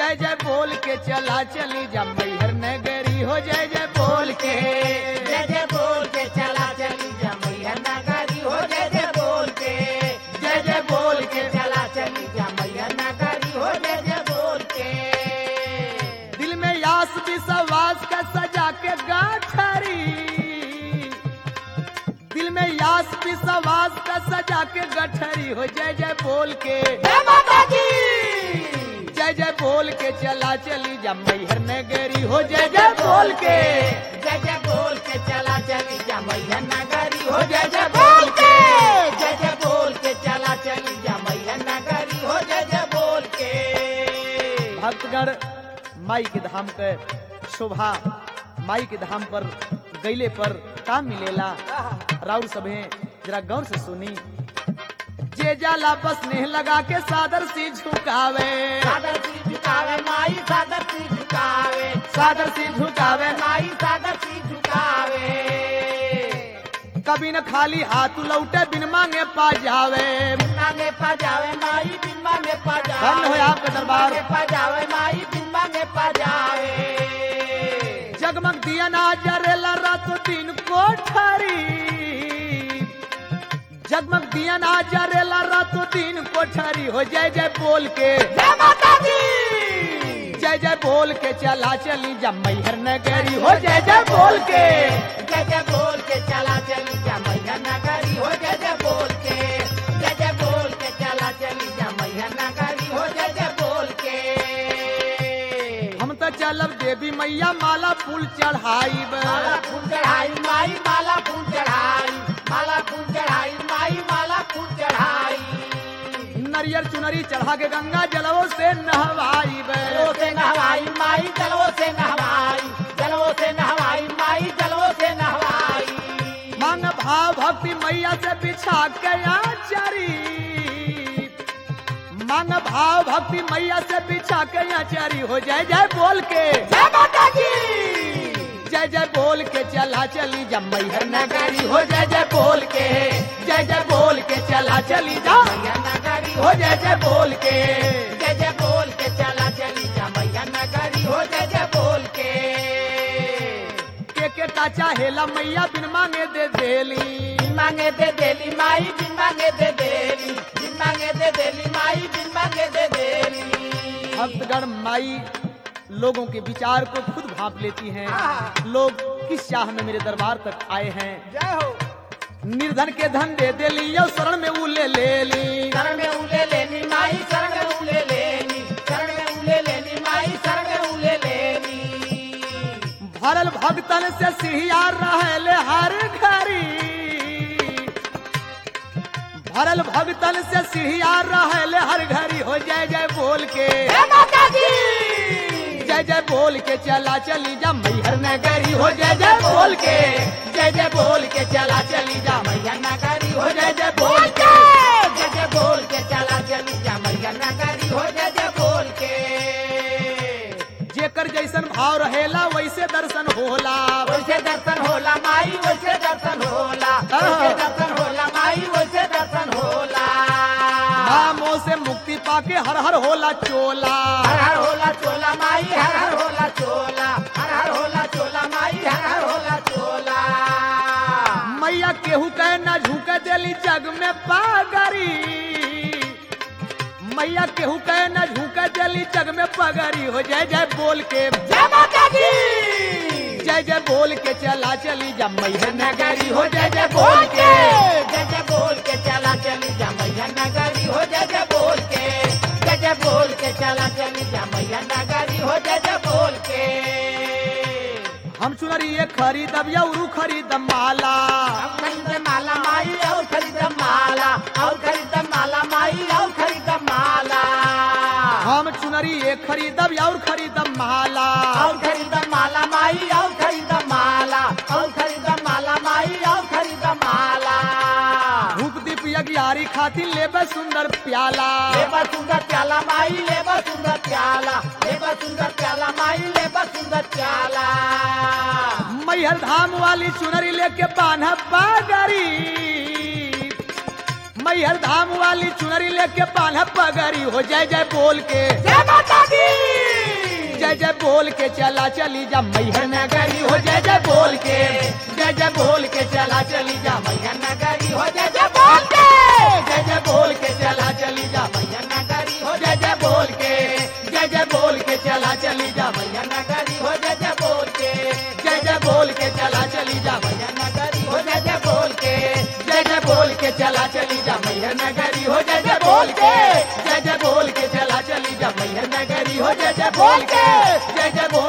जय जय बोल के चला चली जा मैहर नगरी हो जय जय बोल के जय जय बोल के चला चली जा मैया नगरी हो जय जय बोल के जय जय बोल के चला चली जा मैया नगरी हो जय जय बोल के दिल में यास विश्वास का सजा के गाठरी दिल में यास विश्वास का सजा के गठरी हो जय जय बोल के जय माता की जय जय बोल के चला चली जा मैहर नगरी हो जय जय बोल के जय जय बोल के चला चली जा मैया नगरी हो जय जय बोल के जय जय बोल के चला चली जा मैया नगरी हो जय जय बोल के भक्तगण माई के धाम के शोभा माई के धाम पर गईले पर का मिलेला राउर सभे जरा गौर से सुनी जे जाला बस नेह लगा के सादर सी झुकावे सादर सी झुकावे माई सादर सी झुकावे सादर सी झुकावे माई सादर सी झुकावे कभी न खाली हाथ लौटे बिन मांगे पा जावे बिम्बा में पजावे माई बिम्बा में पजावे धन्य हो आपका दरबार। बिम्बा में पजावे माई बिम्बा में पजावे जगमग दिया ना जरेला रातों दिन कोठरी जगमग दिया ना जरेला रातों दिन कोठरी हो जय जय बोल के जय माता दी जय जय बोल के चला चली जा मैहर नगरी हो जय जय बोल के जय जय बोल के चला चली जा मैया नगरी हो जय जय बोल के जय जय बोल के चला चली जा मैया नगरी हो जय जय बोल के हम तो चलब देवी मैया माला फूल चढ़ाई माला फूल चढ़ाई माई माला फूल चढ़ाई माला फूल चढ़ाई माई माला फूल चढ़ाई नरियर चुनरी चढ़ा के गंगा जलवों से नहवाई जलवों से नहवाई माई जलवों से नहवाई जलवों से नहवाई माई जलवों से नहवाई मांग भाव भक्ति मैया से बिछा के आचरी मांग भाव भक्ति मैया से बिछा के आचरी हो जय जय बोल के जय माता की जय जय बोल के चला चली जा मैहर नगरी हो जय जय बोल के जय जय बोल के चला चली जा मैया नगरी हो जय जय बोल के जय जय बोल के चला चली जा मैया नगरी हो जय जय बोल के के के का चाहेला मैया बिन मांगे दे देली बिन मांगे दे देली माई बिन मांगे दे देली बिन मांगे दे देली माई बिन मांगे दे देली भक्तगण माई लोगों के विचार को खुद भाप लेती हैं हाँ। लोग किस चाह में मेरे दरबार तक आए हैं जय हो निर्धन के धन दे दे ली और शरण में उले ले ली शरण में उले लेनी माई शरण में उले लेनी शरण में उले लेनी माई शरण में उले लेनी भरल भक्तन से सिहिया रहले हर घरी भरल भक्तन से सिहिया रहले हर घड़ी हो जय जय बोल के जय माता दी जय जय बोल के चला चली जा मैहर नगरी हो जय जय बोल के जय जय बोल के चला चली जा मैहर नगरी हो जय जय बोल के जय जय बोल के चला चली जा मैया नगरी हो जय जय बोल के जेकर जैसन भाव रहेला वैसे दर्शन होला वैसे दर्शन होला माई वैसे दर्शन होला वैसे दर्शन होला माई वैसे दर्शन होला नामों से मुक्ति पाके हर हर होला चोला हर हर होला चोला माई हर हर होला चोला हर हर होला चोला माई हर हर होला चोला मैया केहू कहे न झुक देली जग में पागरी मैया केहू कहे न झुक देली जग में पगरी हो जय जय बोल के जय माता दी जय जय बोल के चला चली जा मैहर नगरी हो जय जय बोल के जय जय बोल के चला चली जा मैया नगरी हो जय जय बोल के जय जय बोल के चला चली जा मैया नगरी हो जय जय बोल के हम चुनरी ये खरीदब या उरू खरीदब माला अब खरीद माला माई और खरीद माला और खरीद माला माई और खरीद माला हम चुनरी ये खरीदब या और खरीदब माला और खरीद माला माई और खरीद माला और खरीद माला माई और खरीद माला धूप दीप यज्ञारी खातिर लेबे सुंदर प्याला लेबा सुंदर प्याला माई लेबा सुंदर प्याला लेबा सुंदर प्याला माई लेबा सुंदर प्याला मैहर धाम वाली चुनरी लेके बान्ह पागरी मैहर धाम वाली चुनरी लेके बान्ह पगरी हो जय जय बोल के जय माता दी जय जय बोल के चला चली जा मैहर नगरी हो जय जय बोल के जय जय बोल के चला चली जा मैया नगरी हो जय जय बोल के जय जय बोल के चला चली जा मैया नगरी हो जय जय बोल के जय जय बोल के चला चली जा मैया नगरी हो जय जय बोल के जय जय बोल के चला चली जा मैया नगरी हो जय जय बोल के जय जय बोल के चला चली जा मैया नगरी हो जय जय बोल के जय जय बोल के चला चली जा मैया नगरी हो जय जय बोल के जय जय बोल